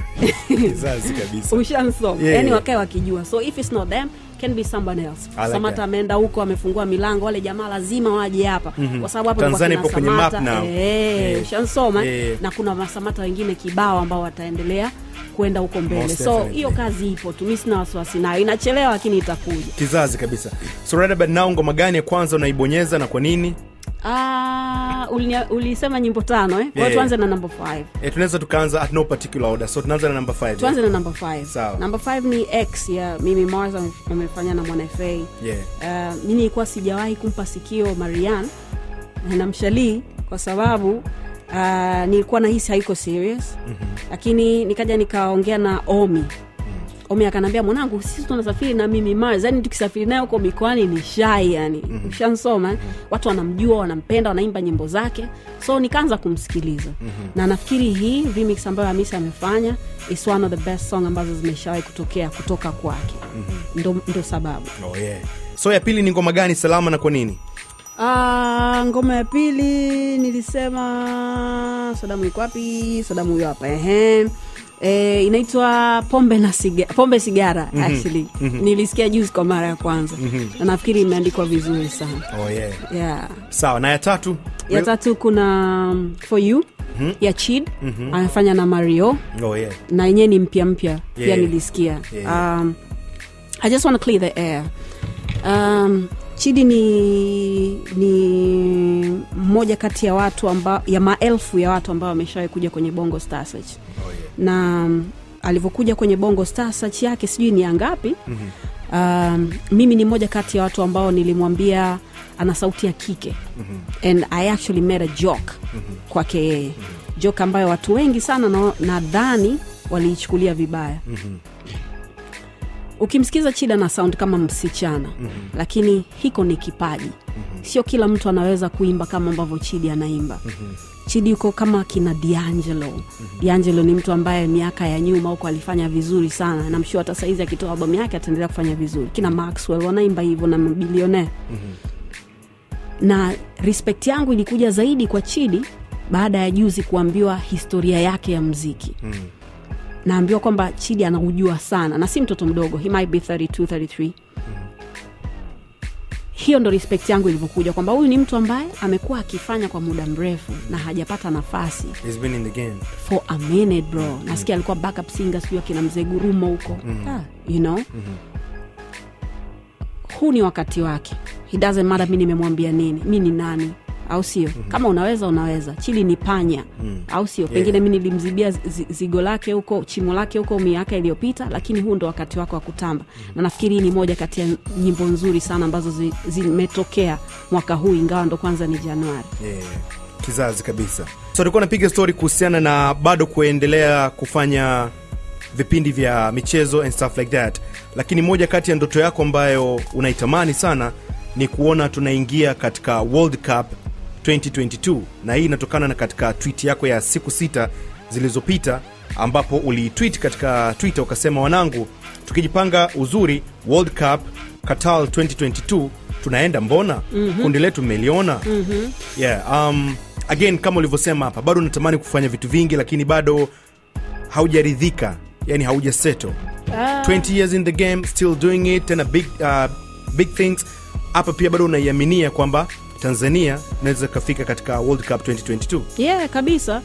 kizazi kabisa ushansoma Yeah, yani yeah. wakae wakijua so if it's not them can be someone else I like samata that. ameenda huko amefungua milango wale jamaa lazima waje hapa kwa sababu hapo Tanzania kulikuwa ipo kina kwenye map Samata, now. eh, Yeah. ushansoma Yeah. na kuna masamata wengine kibao ambao wataendelea kwenda huko mbele Most so definitely. hiyo kazi ipo tu mi sina wasiwasi nayo inachelewa lakini itakuja kizazi kabisa so right about now ngoma gani ya kwanza unaibonyeza na kwa nini Ah, ulinia- ulisema nyimbo tano eh? Kwa hiyo Yeah. tuanze na number 5 e, tunaweza tukaanza at no particular order so tunaanza na number 5 tuanze na number 5 Sawa. number 5 ni x ya mimi mars ame- amefanya na mwana fa yeah. uh, mi nilikuwa sijawahi kumpa sikio marian na mshalii kwa sababu uh, nilikuwa nahisi haiko serious mm-hmm. lakini nikaja nikaongea na omi omi akanaambia mwanangu sisi tunasafiri na mimi mars yani tukisafiri naye huko mikoani ni shai yani mm-hmm. ushansoma mm-hmm. watu wanamjua wanampenda wanaimba nyimbo zake so nikaanza kumsikiliza mm-hmm. na nafikiri hii remix ambayo hamisi amefanya is one of the best song ambazo zimeshawahi kutokea kutoka kwake mm-hmm. ndo, ndo sababu Oh, yeah. so ya pili ni ngoma gani salama na kwa nini Ah, ngoma ya pili nilisema Sadamu iko wapi? Sadamu huyo hapa ehe. E, inaitwa pombe na siga, pombe sigara mm-hmm. actually mm-hmm. nilisikia juzi kwa mara ya kwanza mm-hmm. na nafikiri imeandikwa vizuri sana oh, yeah. yeah. sawa na ya tatu ya tatu kuna um, for you mm-hmm. ya chid mm-hmm. amefanya na mario oh, yeah. na yenyewe ni mpya mpya pia Yeah. nilisikia Yeah. um, i just want to clear the air um, chidi ni ni mmoja kati ya watu amba, ya maelfu ya watu ambao wameshawahi kuja kwenye bongo star search Oh, yeah. na um, alivyokuja kwenye bongo star search yake sijui ni ya ngapi mm-hmm. um, mimi ni mmoja kati ya watu ambao nilimwambia ana sauti ya kike mm-hmm. and i actually made a joke mm-hmm. kwake yeye mm-hmm. joke ambayo watu wengi sana na- nadhani waliichukulia vibaya mm-hmm. ukimsikiza chida na sound kama msichana mm-hmm. lakini hiko ni kipaji mm-hmm. sio kila mtu anaweza kuimba kama ambavyo chidi anaimba mm-hmm chidi yuko kama kina diangelo mm-hmm. diangelo ni mtu ambaye miaka ya nyuma huko alifanya vizuri sana namshua hata saizi akitoa albamu yake ataendelea kufanya vizuri kina maxwell wanaimba hivyo na mabilionea mm-hmm. na respect yangu ilikuja zaidi kwa chidi baada ya juzi kuambiwa historia yake ya mziki mm-hmm. naambiwa kwamba chidi anaujua sana na si mtoto mdogo he might be 32 33 hiyo ndo respect yangu ilivyokuja kwamba huyu ni mtu ambaye amekuwa akifanya kwa muda mrefu na hajapata nafasi He's been in the game for a minute bro nasikia alikuwa backup singer sijui akina mzee gurumo huko ah, you know huu ni wakati wake he doesn't matter mi nimemwambia nini mi ni nani au sio kama unaweza unaweza chili ni panya au sio pengine mi nilimzibia zi- zigo lake huko chimo lake huko miaka iliyopita lakini huu ndo wakati wake wa kutamba na nafikiri hii ni moja kati ya nyimbo nzuri sana ambazo zi- zimetokea mwaka huu ingawa ndo kwanza ni januari yeah. kizazi kabisa so tulikuwa napiga story kuhusiana na bado kuendelea kufanya vipindi vya michezo and stuff like that lakini moja kati ya ndoto yako ambayo unaitamani sana ni kuona tunaingia katika world cup 2022 na hii inatokana na katika tweet yako ya siku sita zilizopita ambapo uliitweet katika twitter ukasema wanangu tukijipanga uzuri world cup qatar 2022 tunaenda mbona mm-hmm. kundi letu mmeliona mm-hmm. yeah, um, again kama ulivyosema hapa bado unatamani kufanya vitu vingi lakini bado haujaridhika yani haujaseto 20 years in the game still doing it tena big, uh, big things hapa pia bado unaiaminia kwamba tanzania inaweza ikafika katika world cup 2022 yeah kabisa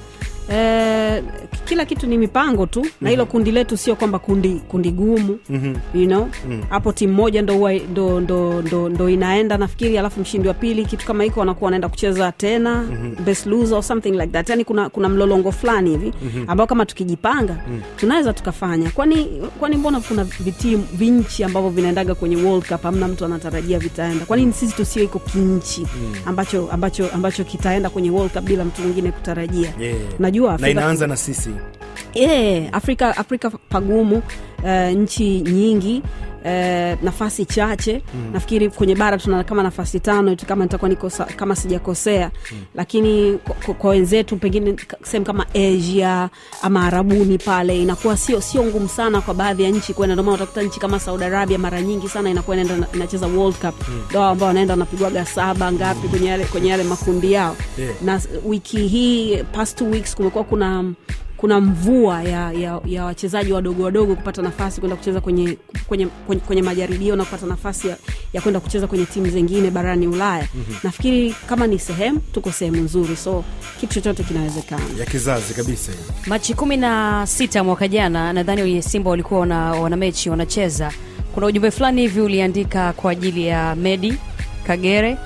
Eh, kila kitu ni mipango tu na hilo kundi letu sio kwamba kundi kundi gumu Mhm. you know hapo timu moja ndo, huwa- ndo, ndo, ndo, ndo inaenda nafikiri alafu mshindi wa pili kitu kama hiko wanakuwa wanaenda kucheza tena best loser or something like that yani kuna, kuna mlolongo fulani hivi ambao kama tukijipanga tunaweza tukafanya kwani kwani mbona kuna vitimu vinchi ambavyo vinaendaga kwenye world cup hamna mtu anatarajia vitaenda kwani sisi tusio iko kinchi ambacho ambacho ambacho kitaenda kwenye world cup bila mtu mwingine kutarajia Yeah. najua na Afrika inaanza na sisi yeah, afrika afrika pagumu uh, nchi nyingi Uh, nafasi chache mm. nafikiri kwenye bara tuna kama nafasi tano tu kama nitakuwa niko sa- kama sijakosea mm. lakini kwa- kwa- kwa wenzetu pengine ka- sehemu kama asia ama arabuni pale inakuwa sio sio ngumu sana kwa baadhi ya nchi kwenda ndomana utakuta nchi kama saudi arabia mara nyingi sana inakuwa inaenda inacheza world cup ndo mm. ambao wanaenda wanapigwaga saba ngapi kwenye yale, kwenye yale makundi yao Yeah. na s- wiki hii past two weeks kumekuwa kuna kuna mvua ya, ya, ya wachezaji wadogo wadogo kupata nafasi kwenda kucheza kwenye, kwenye, kwenye, kwenye majaribio na kupata nafasi ya, ya kwenda kucheza kwenye timu zingine barani ulaya mm-hmm. nafikiri kama ni sehemu tuko sehemu nzuri so kitu chochote kinawezekana ya kizazi kabisa hiyo. machi kumi na sita mwaka jana nadhani wenye simba walikuwa wana, wana mechi wanacheza kuna ujumbe fulani hivi uliandika kwa ajili ya medi kagere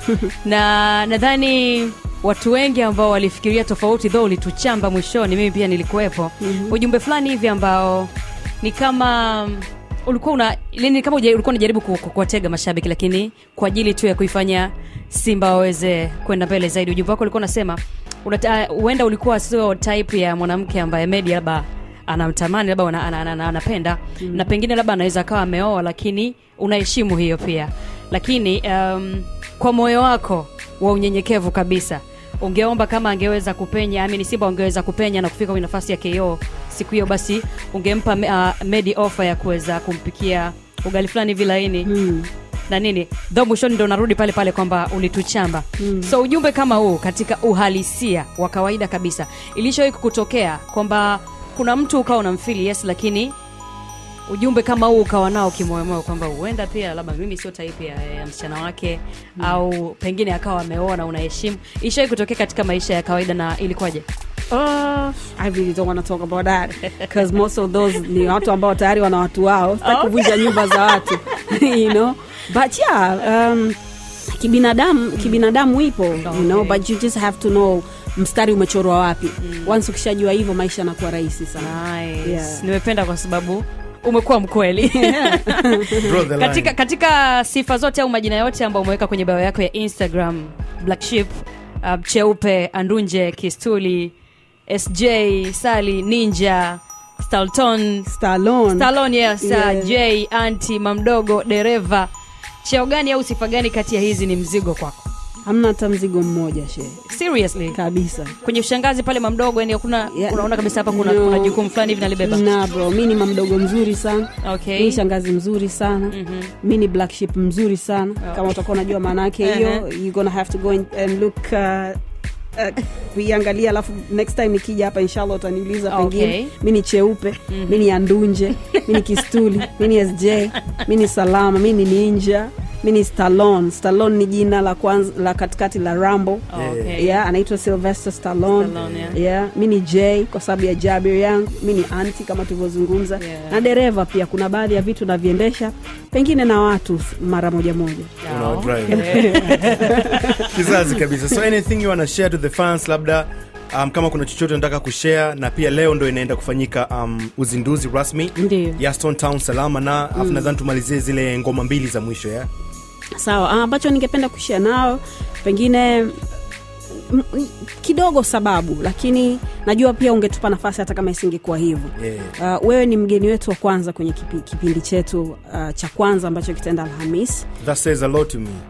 na nadhani watu wengi ambao walifikiria tofauti dho ulituchamba mwishoni mimi pia nilikuwepo mm-hmm. ujumbe fulani hivi ambao ni kama mm, ulikuwa una ni kama uja- ulikuwa unajaribu ku- ku- kuwatega mashabiki lakini kwa ajili tu ya kuifanya simba waweze kwenda mbele zaidi ujumbe wako ulikuwa unasema unata- huenda ulikuwa sio type ya mwanamke ambaye medi labda anamtamani labda ana- ana- ana- ana- anapenda mm. na pengine labda anaweza akawa ameoa lakini unaheshimu hiyo pia lakini um, kwa moyo wako wa unyenyekevu kabisa ungeomba kama angeweza kupenya amini simba ungeweza kupenya na kufika kwenye nafasi ya ko siku hiyo basi ungempa uh, medi ofa ya kuweza kumpikia ugali fulani hivi laini mm. na nini dho mwishoni ndo narudi pale pale kwamba ulituchamba mm. so ujumbe kama huu katika uhalisia wa kawaida kabisa ilishawai kutokea kwamba kuna mtu ukawa unamfili yes lakini ujumbe kama huu ukawa nao kimoyomoyo kwamba huenda pia labda mimi sio taipu ya, ya msichana wake mm. au pengine akawa ameoa na unaheshimu ishawai kutokea katika maisha ya kawaida na ilikuwaje Uh, I really don't want to talk about that because most of those ni watu ambao tayari wana watu wao sitaki kuvunja nyumba za watu you know but yeah um, kibinadamu kibinadamu ipo you know Okay. but you just have to know mstari umechorwa wapi once ukishajua hivyo maisha yanakuwa rahisi sana nice. Yeah. nimependa kwa sababu umekuwa mkweli Draw the line. katika, katika sifa zote au majina yote ambayo umeweka kwenye bio yako ya instagram black ship uh, cheupe andunje kistuli sj sali ninja stalton Stallone. stalon yes Yeah. uh, j anti mamdogo dereva cheo gani au sifa gani kati ya hizi ni mzigo kwako hamna hata mzigo mmoja she seriously kabisa kwenye ushangazi pale mamdogo yani hakuna Yeah. unaona kabisa hapa kuna, No. kuna jukumu fulani hivi nalibeba na bro mi ni mamdogo mzuri sana okay mi ni shangazi mzuri sana Mhm. mi ni black ship mzuri sana Oh. kama utakuwa unajua maana yake hiyo you gonna have to go in and look uh, uh, kuiangalia alafu next time nikija hapa inshallah utaniuliza Okay. pengine mi ni cheupe mi ni andunje mi ni kistuli mi ni sj mi ni salama mi ni ninja mi ni stallone stallone ni jina la kwanza la katikati la rambo okay. yeah, anaitwa sylvester stallone, Stallone, yeah. yeah. mi ni j kwa sababu ya jabir yangu mi ni anti kama tulivyozungumza Yeah. na dereva pia kuna baadhi ya vitu naviendesha pengine na watu mara moja moja Una Oh, drive. okay. kizazi kabisa so anything you wanna share to the fans labda um, kama kuna chochote unataka kushare na pia leo ndo inaenda kufanyika um, uzinduzi rasmi ndio ya Stone Town salama na afu nadhani tumalizie zile ngoma mbili za mwisho ya sawa ah, ambacho ningependa kushia nao pengine m- m- kidogo sababu lakini najua pia ungetupa nafasi hata kama isingekuwa hivyo yeah. uh, wewe ni mgeni wetu wa kwanza kwenye kipi, kipindi chetu uh, cha kwanza ambacho kitaenda alhamis that says a lot to me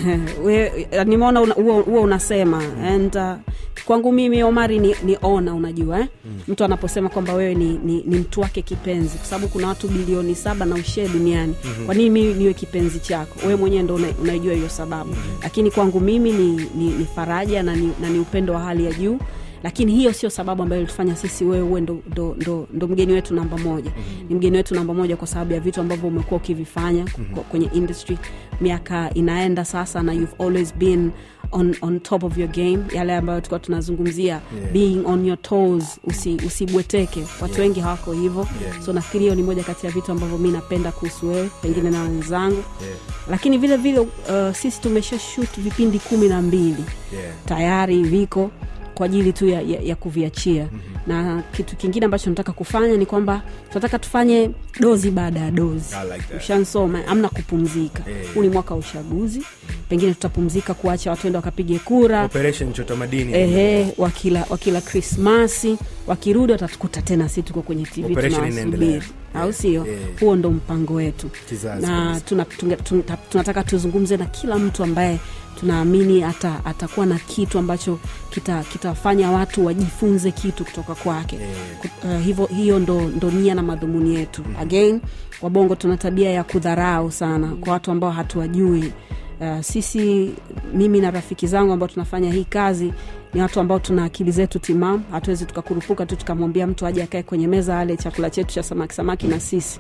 We- nimeona una- huo huo unasema and uh, kwangu mimi omari ni, ni ona unajua eh? mm. mtu anaposema kwamba wewe ni, ni, ni mtu wake kipenzi kwa sababu kuna watu bilioni saba na ushee duniani mm-hmm. kwa nini mimi niwe kipenzi chako wewe mwenyewe ndo una- unaijua hiyo sababu mm-hmm. lakini kwangu mimi ni, ni, ni faraja na ni, na ni upendo wa hali ya juu lakini hiyo sio sababu ambayo ilitufanya sisi wewe uwe ndo, ndo, ndo, ndo mgeni wetu namba moja mm-hmm. ni mgeni wetu namba moja kwa sababu ya vitu ambavyo umekuwa ukivifanya mm-hmm. kwenye industry miaka inaenda sasa na you've always been on, on top of your game yale ambayo tulikuwa tunazungumzia Yeah. being on your toes usi, usibweteke watu wengi hawako hivyo Yeah. so nafikiri hiyo ni moja kati ya vitu ambavyo mi napenda kuhusu wewe pengine na wenzangu Yeah. lakini vile vile uh, sisi tumesha shoot vipindi kumi na mbili Yeah. tayari viko kwa ajili tu ya, ya, ya kuviachia mm-hmm. na kitu kingine ambacho nataka kufanya ni kwamba tunataka tufanye dozi baada ya dozi I like that. ushansoma amna kupumzika Eh. huu ni mwaka wa uchaguzi pengine tutapumzika kuacha watu ende wakapige kura operation chota madini ehe wakila wakila krismasi wakirudi watatukuta tena si tuko kwenye tv Operation inaendelea. tunawasubiri au sio Yeah. huo ndo mpango wetu Kizazi na kabisa. tuna, tunga- tunga- tunataka tuzungumze na kila mtu ambaye tunaamini ata, atakuwa na kitu ambacho kita- kitafanya watu wajifunze kitu kutoka kwake Yeah. Ku- uh, hivyo hiyo ndo, ndo nia na madhumuni yetu again wabongo tuna tabia ya kudharau sana kwa watu ambao hatuwajui uh, sisi mimi na rafiki zangu ambao tunafanya hii kazi ni watu ambao tuna akili zetu timamu hatuwezi tukakurupuka tu tukamwambia mtu aje akae kwenye meza ale chakula chetu cha samaki samaki na sisi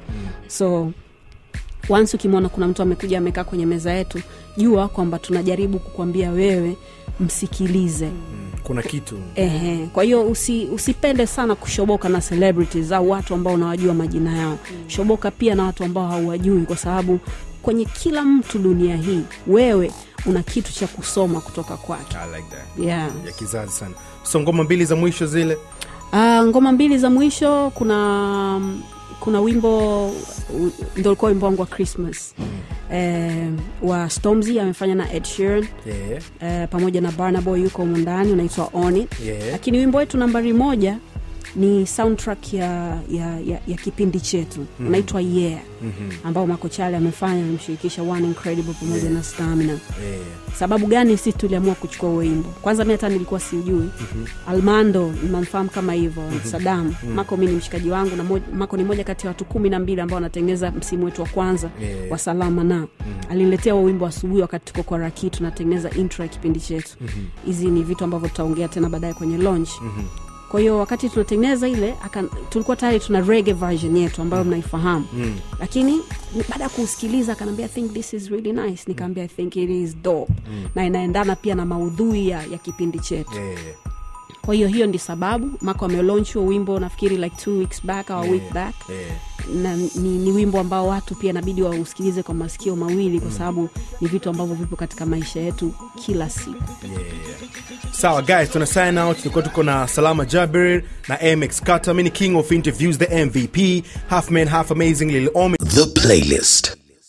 so once ukimwona kuna mtu amekuja amekaa kwenye meza yetu jua kwamba tunajaribu kukwambia wewe msikilize Mm, kuna kitu Ehe, kwa hiyo usi, usipende sana kushoboka na celebrities au watu ambao unawajua majina yao shoboka pia na watu ambao hauwajui kwa sababu kwenye kila mtu dunia hii wewe una kitu cha kusoma kutoka kwake I like that. yeah. ya kizazi sana so ngoma mbili za mwisho zile Uh, ngoma mbili za mwisho kuna kuna wimbo u- ndo ulikuwa wimbo wangu wa christmas eh, wa stormzy amefanya na ed sheeran yeah. eh, pamoja na barnaboy yuko humu ndani unaitwa on it Yeah. lakini wimbo wetu nambari moja ni soundtrack ya, ya, ya, ya kipindi chetu mm-hmm. unaitwa yeah Mhm. ambao makochale amefanya amemshirikisha one incredible pamoja na stamina Yeah. sababu gani sisi tuliamua kuchukua huo wimbo kwanza mi hata nilikuwa siujui mm-hmm. almando namfahamu kama hivyo mm-hmm. sadam mm-hmm. mako mi ni mshikaji wangu na moj, mako ni moja kati ya watu kumi na mbili ambao wanatengeneza msimu wetu wa kwanza Yeah. wa salama na mm-hmm. aliniletea huo wimbo asubuhi wakati tuko kwa raki tunatengeneza intro ya kipindi chetu hizi mm-hmm. ni vitu ambavyo tutaongea tena baadaye kwenye launch mm-hmm kwa hiyo wakati tunatengeneza ile aka, tulikuwa tayari tuna rege version yetu ambayo mnaifahamu mm. lakini baada ya kuusikiliza akanaambia i think this is really nice nikaambia i think it is dope mm. na inaendana pia na maudhui ya, ya kipindi chetu Yeah. kwa hiyo hiyo ndi sababu mako amelaunch huo wimbo nafikiri like two weeks back au yeah. week back Yeah. na ni, ni wimbo ambao watu pia inabidi wausikilize kwa masikio mawili kwa sababu ni vitu ambavyo vipo katika maisha yetu kila siku sawa guys tuna sign out tulikuwa tuko na salama jabir na mx kata mi ni king of interviews the mvp half man half amazing lil omi The playlist.